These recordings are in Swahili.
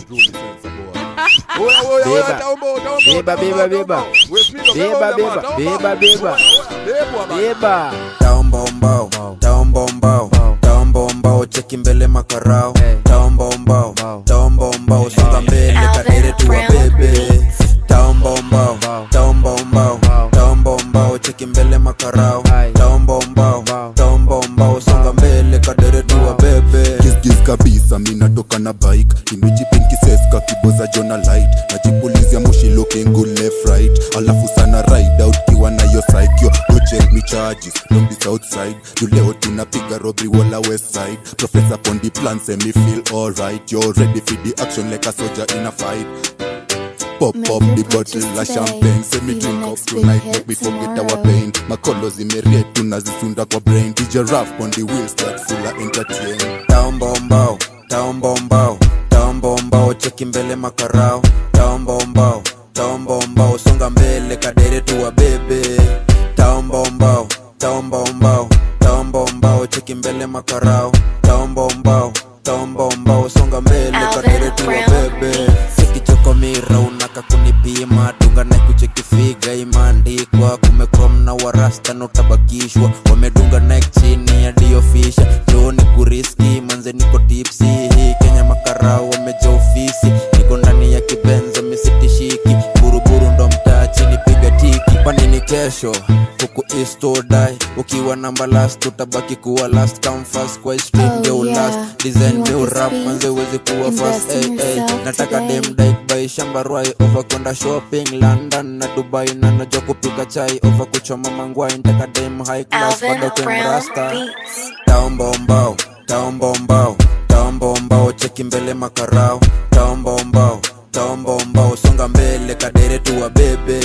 Unruly sense boy. Oya, oya, oya, Beba. taomba, taomba, Beba, taomba, beba, beba. taomba. We speed up, Beba, taomba, beba, taomba. beba, beba. Oya, oya, bebwa bana. beba taombaombao taombaombao taombaombao cheki mbele makarao Hey. taombaombao Mbao. taombaombao songa mbele Alvin kadere tuwa Brown bebe taombaombao Mbao. taombaombao Mbao. taombaombao cheki mbele makarao Hai. taombaombao Mbao. taombaombao songa mbele kadere tuwa bebe Kiss kabisa minatoka na bike imejipinkiseska kiboza jona light najipulizia moshi looking good left right alafu sana ride out kiwa nayo psycho go check me charges don't be south side juu leo tunapiga robbery wala west side professor pondi plan say me feel alright you're ready for the action like a soldier in a fight Pop Make up your the purchase bottle of today. champagne Say me Be the drink up next big tonight hit Make me forget our tomorrow. pain makolo zimeriet tunazisunda kwa brain DJ Raf on the wheels that full of entertain taombaombao taombaombao taombaombao cheki mbele makarao taombaombao taombaombao songa mbele kadere tuwa bebe taombaombao taombaombao taombaombao cheki mbele makarao taombaombao taombaombao songa mbele Alvin kadere tuwa Brown bebe sikichokomira unaka kunipima dunga na kuchekifiga imaandikwa kumekrom na warasta na utabakishwa wamedunga nek chini ya diofisha joni kuriski manze niko tipsi hii kenya makarau wameja ofisi niko ndani ya kibenzo misitishiki buruburu ndo mtaa chini piga tiki panini kesho huku istodai ukiwa namba last utabaki kuwa last come first kwa street Oh, ndio yeah. last design You want ndio the rap speed? manze uwezi kuwa first Invest in hey, hey. yourself nataka today. dem dike by shamba rwai over kwenda shopping london na dubai na najua kupika chai over kuchoma mangwai ntaka dem high class Alvin bado Brown kemrasta Beats. taombaombao taombaombao taombaombao cheki mbele makarao taombaombao taombaombao songa mbele kadere tuwa bebe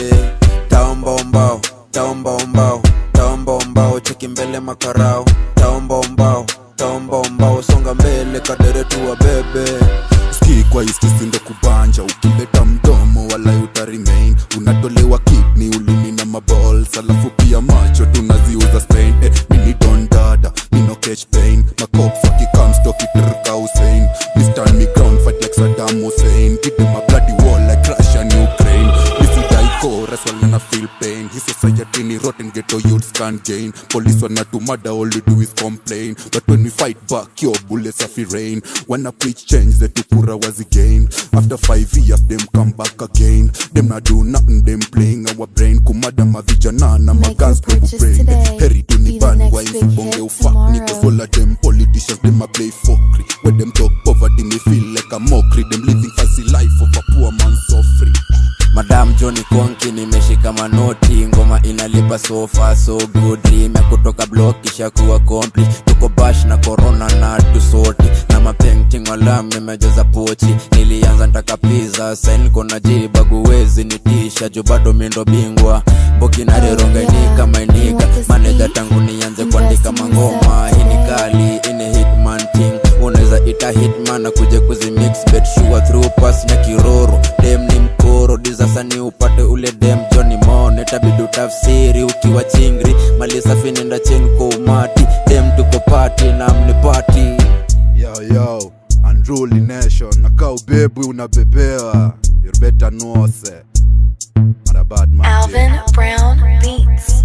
taombaombao taombaombao taombaombao cheki mbele makarao taombaombao taombaombao songa mbele kadere tuwa bebe ski kwa istisindo kubanja ukileta mdomo wala utarimain unatolewa kidney ulimi na maballs alafu pia macho tunaziuza spain eh, mini don dada mino catch pain macops wakikamstokitrka usain mistan me ground fight like saddam hussein give them a bloody wall like russia and ukraine misidaikoras walana feel pain hii society ni rotten ghetto youths can't gain police wanatumada all you do is complain but when we fight back your bullets are rain wanna preach change the tukura was again after five years them come back again them not do nothing them playing our brain kumada mavijana na Make magans your purchase brain today. heri Be the tuniban next why big msibonge hit ufak niko tomorrow. all of them politicians them a play fuckery when them talk poverty me feel like a mockery them living fancy life of a poor man suffering madam joni konki nimeshika manoti ngoma inalipa sofa so good dream ya kutoka block kisha kuwa kompli tuko bash na corona na tusoti na mapainting walam nimejaza pochi nilianza ntaka pizza sain kona jibaguwezi nitisha juu bado mindo bingwa mboki na reronganika mainika maneja tangu nianze kuandika mangoma hii ni kali ini hitman ting unaweza ita hitman na kuja kuzimix bet sure through pass na kiroro dem ni mkoro dizasani upate ule dem joni mone tabidu tafsiri ukiwa chingri mali safi nenda chini kwa umati dem tuko pati na mnipati yo yo unruly nation nakaa ubebwi unabebewa you better know se not a bad man Alvin Brown Beats.